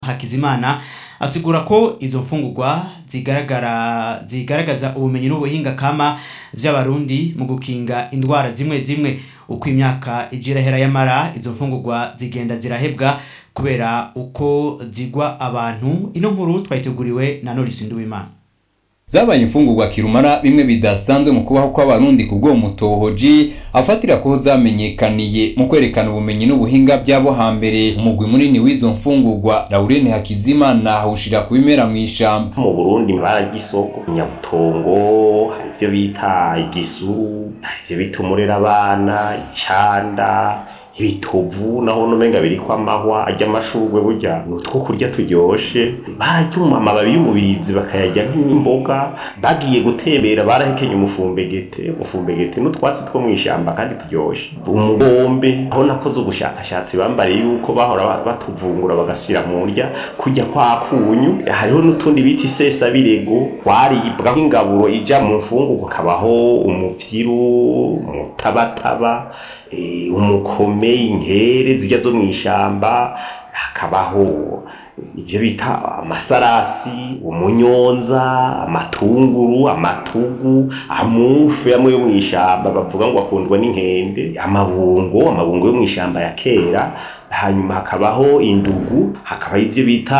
Hakizimana asigura ko izo mfungurwa zigaragara zigaragaza ubumenyi n'ubuhinga kama vy'abarundi mu gukinga indwara zimwe zimwe uko imyaka ija irahera yamara izo mfungurwa zigenda zirahebwa kubera uko zigwa abantu ino nkuru twayiteguriwe na Norisi Nduwimana zabaye imfungurwa kirumara bimwe bidasanzwe mu kubaho kw'abarundi ku bw'uwo mutohoji afatira ko zamenyekaniye mu kwerekana ubumenyi n'ubuhinga by'abo hambere umugwi munini w'izo mfungurwa Laurene Hakizimana awushira ku bimera mw'ishamba mu Burundi baragisoko nyabutongo hari ivyo bita igisuru hari ivyo bita umurera abana icanda ibitovu naho nomenga biriko amahwa arya amashurwe burya ni utwo kurya turyoshe bararyuma amababi y'umubirizi bakayarya nk'imboga bagiye gutembera barahekenye umufumbegete umufumbegete n'utwatsi two mw'ishamba kandi turyoshe umugombe aho nakoze ubushakashatsi bambariye yuko bahora batuvungura bagashyira mu ndya kurya kwa kunyu hariho n'utundi bita isesabirego twaribwa nk'ingaburo ija mu mfungu kabaho umuvyiru umutabataba umukome inkere zijya zo mu ishamba hakabaho ibyo bita amasarasi umunyonza amatunguru amatugu amufu amwe yo mu ishamba bavuga ngo akundwa n'inkende amabungo amabungo yo mu ishamba ya kera hanyuma hakabaho indugu hakabaho ibyo bita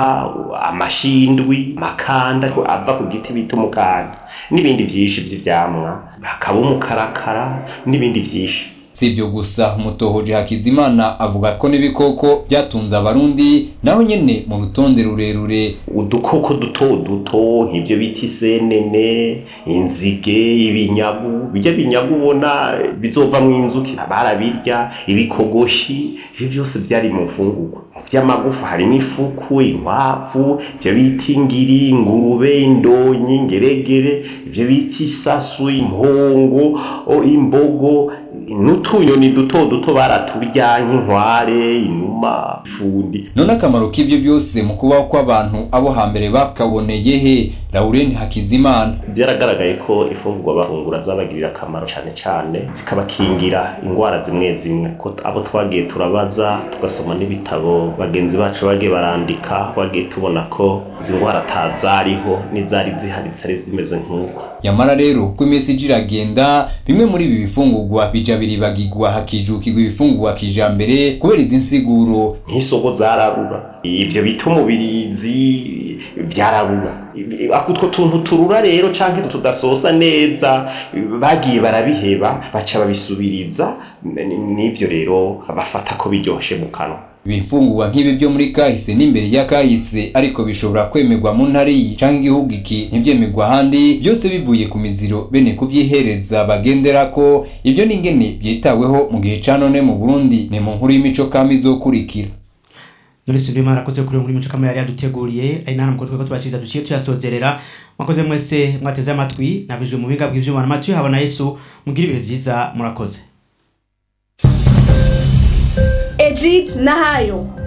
amashindwi amakanda ava ku giti bita umukanda n'ibindi byinshi by'ivyamwa hakaba umukarakara n'ibindi byinshi si ibyo gusa umutohoji hakizimana avuga ko n'ibikoko byatunze abarundi naho nyene mu rutonde rurerure udukoko duto duto nk'ibyo bita isenene inzige ibinyagu bijya binyagu ubona bizovamwo inzuki barabirya ibikogoshi ivyo vyose vyari mu mfungurwa vy'amagufa harimo ifuku inkwavu ivyo bita ingiri ingurube indonyi ingeregere ivyo bita isasu impongo imbogo n'utunyoni duto duto baraturya nk'inkware inuma ifundi none akamaro k'ivyo byose mu kubaho kw'abantu abo hambere bakaboneye he Laurene Hakizimana byaragaragaye ko ifungurwa bafungura zabagirira akamaro cyane cyane zikabakingira indwara zimwe zimwe ko abo twagiye turabaza tugasoma n'ibitabo bagenzi bacu bagiye barandika twagiye tubona ko izi ndwara atazariho n'izari zihari zitari zimeze nk'uko yamara rero uko iminsi ija iragenda bimwe muri ibi bifungurwa bija biribagirwa hakijukirwa ibifungurwa kijambere kubera izi nsiguro nk'isoko zararura ivyo bita umubirizi byararura utwo tuntu turura rero canke tudasosa neza bagiye barabiheba baca babisubiriza n'ivyo rero bafata ko biryoshe mu kanwa ibifungurwa nk'ibi byo muri kahise n'imbere ya kahise ariko bishobora kwemerwa mu ntara iyi canke igihugu iki ntivyemerwa ahandi byose bivuye ku miziro bene kuvyihereza bagendera ko ibyo n'ingene byitaweho mu gihe ca none mu Burundi ni mu nkuru y'imico kama izokurikira Norisi Nduwimana akoze kuri muri mico kama yari yaduteguriye ari nana mukotwe ko tubashiriza duciye tuyasozerera mwakoze mwese mwateze amatwi navijwe mu binga bw'ivyuma n'amatwi habona Yesu mugira ibihe vyiza murakoze Ejid Nahayo